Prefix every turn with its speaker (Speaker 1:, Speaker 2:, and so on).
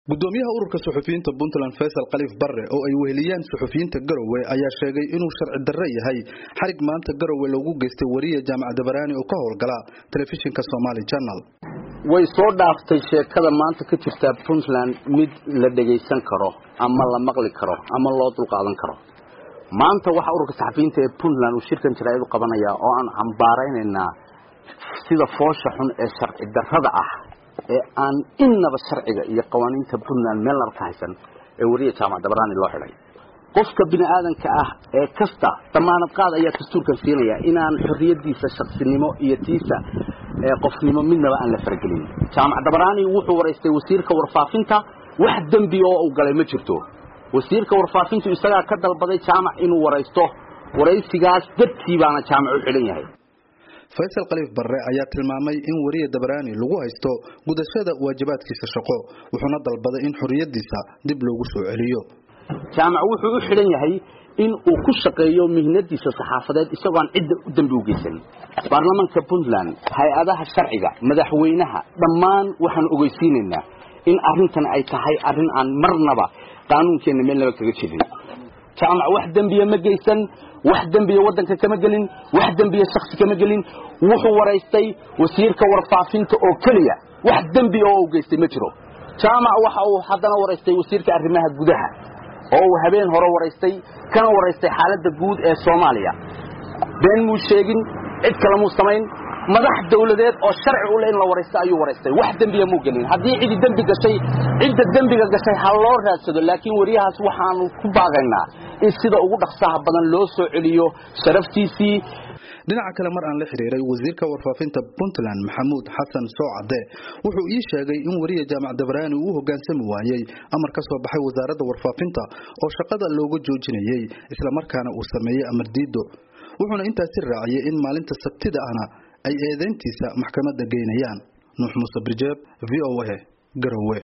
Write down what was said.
Speaker 1: gudoomiyaha ururka suxufiyiinta puntland faysal khaliif barre oo ay weheliyaan suxufiyiinta garowe ayaa sheegay inuu sharci darre yahay xarig maanta garowe loogu geystay wariye jaamac dabaraani oo ka howlgala telefishinka somaali janal
Speaker 2: way soo dhaaftay sheekada maanta ka jirta puntland mid la dhegaysan karo ama la maqli karo ama loo dulqaadan karo maanta waxaa ururka saxafiyiinta ee puntland uu shirkan jaraa'id u qabanayaa oo aan cambaaraynaynaa sida foosha xun ee sharci darrada ah ee aan innaba sharciga iyo qawaaniinta puntland meel naba ka haysan ee wariya jaamac dabaraani loo xidhay qofka bini aadanka ah ee kasta damaanad qaad ayaa dastuurkan siinaya inaan xorriyadiisa shaksinimo iyo tiisa qofnimo midnaba aan la faragelin jaamac dabaraani wuxuu waraystay wasiirka warfaafinta wax dembi oo uu galay ma jirto wasiirka warfaafintu isagaa ka dalbaday jaamac inuu waraysto waraysigaas dartii baana jaamac u xidhan yahay
Speaker 1: faysal khaliif barre ayaa tilmaamay in wariye dabaraani lagu haysto gudashada waajibaadkiisa shaqo wuxuuna dalbaday in xorriyadiisa dib loogu soo celiyo
Speaker 2: jaamac wuxuu u xidhan yahay in uu ku shaqeeyo mihnadiisa saxaafadeed isagoo aan cidda u dembi u geysan baarlamaanka puntland hay-adaha sharciga madaxweynaha dhammaan waxaan ogeysiinaynaa in arrintan ay tahay arrin aan marnaba qaanuunkeenna meel naba kaga jirin jaamac wax dembiya ma geysan wax dembiya waddanka kama gelin wax dembiya shaksi kama gelin wuxuu waraystay wasiirka warfaafinta oo keliya wax dembiya oo u geystay ma jiro jaamac waxa uu haddana waraystay wasiirka arrimaha gudaha oo uu habeen hore waraystay kana waraystay xaaladda guud ee soomaaliya been muu sheegin cid kale muu samayn madax dawladeed oo sharci u le in la waraysto ayuu waraystay wax dembiya muu gelin haddii cidi dembi gashay cidda dembiga gashay ha loo raadsado laakiin wariyahaas waxaanu ku baagaynaa in sida ugu dhaqsaha badan loo soo celiyo sharaftiisii
Speaker 1: dhinaca kale mar aan la xiriiray wasiirka warfaafinta puntland maxamuud xasan soocade wuxuu ii sheegay in wariye jaamac dabaraani uu hogaansami waayey amar ka soo baxay wasaaradda warfaafinta oo shaqada looga joojinayey islamarkaana uu sameeyey amar diido wuxuuna intaasi raaciyey in maalinta sabtida ahna ay eedayntiisa maxkamadda geynayaan nuux muuse birjeeb v o a garowe